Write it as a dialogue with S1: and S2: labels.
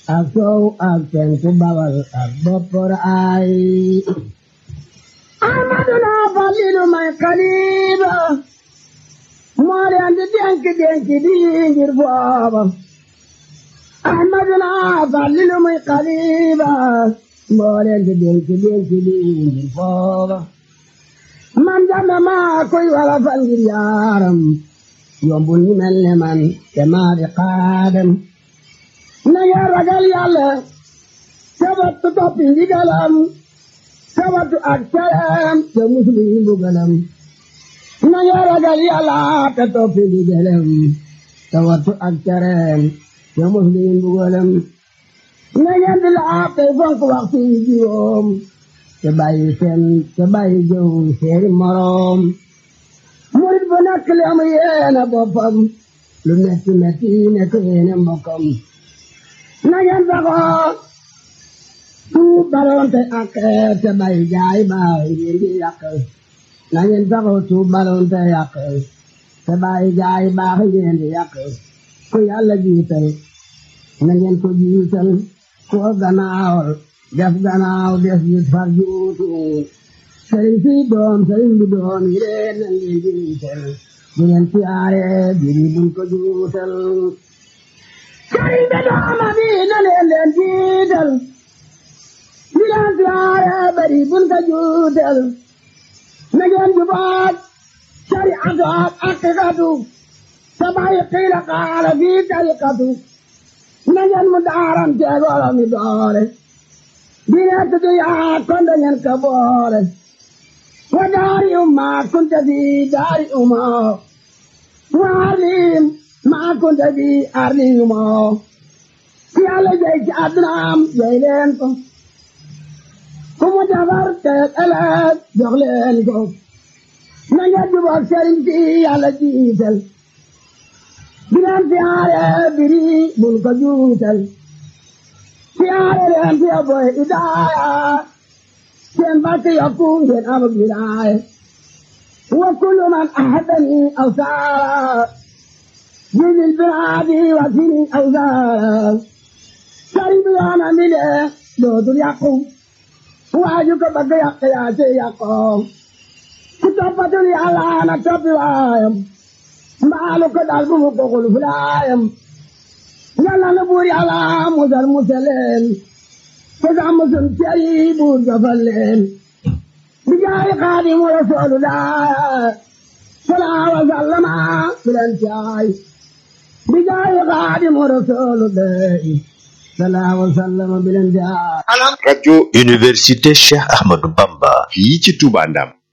S1: ak soow ak penku bawal ak boppor ay amaduna falilu may xaliba moo leen di denk denk di ngir booba ahmaduna falilu may xaliba moo leen di denk denk di ngir booba man jàmme maa koy wala fal ngir yaaram yombul ñu mel ne man te maa di xaadam na ngeen ragal yàlla sabatu toppi ndigalam sabatu ak tereem te muslu yi mbugalam na ngeen ragal yàlla te toppi ndigalam sabatu ak tereem te muslu yi mbugalam na ngeen di laab tey fonk waxtu yi juróom te bàyyi seen te bàyyi jëw seeni moroom murit bu nekk li am yéene boppam lu metti metti nekk yéene mbokkam na ngeen saxoo tuub balonte ak te bàyyi jaay baay ngeen di yàq na ngeen saxoo tuub balonte yàq te bàyyi jaay baax ngeen di yàq ku yàlla jiital na ngeen ko jiital ko gannaawal def gannaaw des gis far juutu sëriñ si doom sëriñ bi doom yi leen na ngeen jiital bu ngeen siyaare biri buñ ko juutal sëriñ bi dooma bi na leen leen jiital bu ngeen siyaare biri buñ ko juutal na ngeen jubaat shariatu ak aqiqatu te bàyyi qiila qaala fii tariqatu na ngeen mu daaram teegoola mi doore dine tudu yaa konde ngeen ka boole wa daari umma kunte fi daari umma wa arlim ma kunte fi arli umma ki yàlla jey ci addunaam jey leen ko ku mu defar te ëllëg jox leen ko na ngeen jubóog sëriñ si yàlla jiital di leen siyaare biri bul ko juutal siyaare leen fi boy idaaya seen barke yokku ngeen am wilaaya wa kullu man ahadani aw saara jidil biraadi wa sini aw saara sëriñ bi yoona mi de dootul yàqu waaju ko bëgg yàq yaa ci yàqoo ku toppatul yàlla na toppi waayam mbaalu ko dal bu mu ko xul fulaayam yàlla na buur yàlla musal musaleen te sax musul ceri buur jofal leen bi jaay xaadimu rasuulu daa salaa wa sallama bilen caay bi jaay xaadimu rasuulu daa salaa wa sallama bilen caay
S2: rajo
S3: Université Cheikh Ahmadou Bamba
S2: fii ci Touba Ndam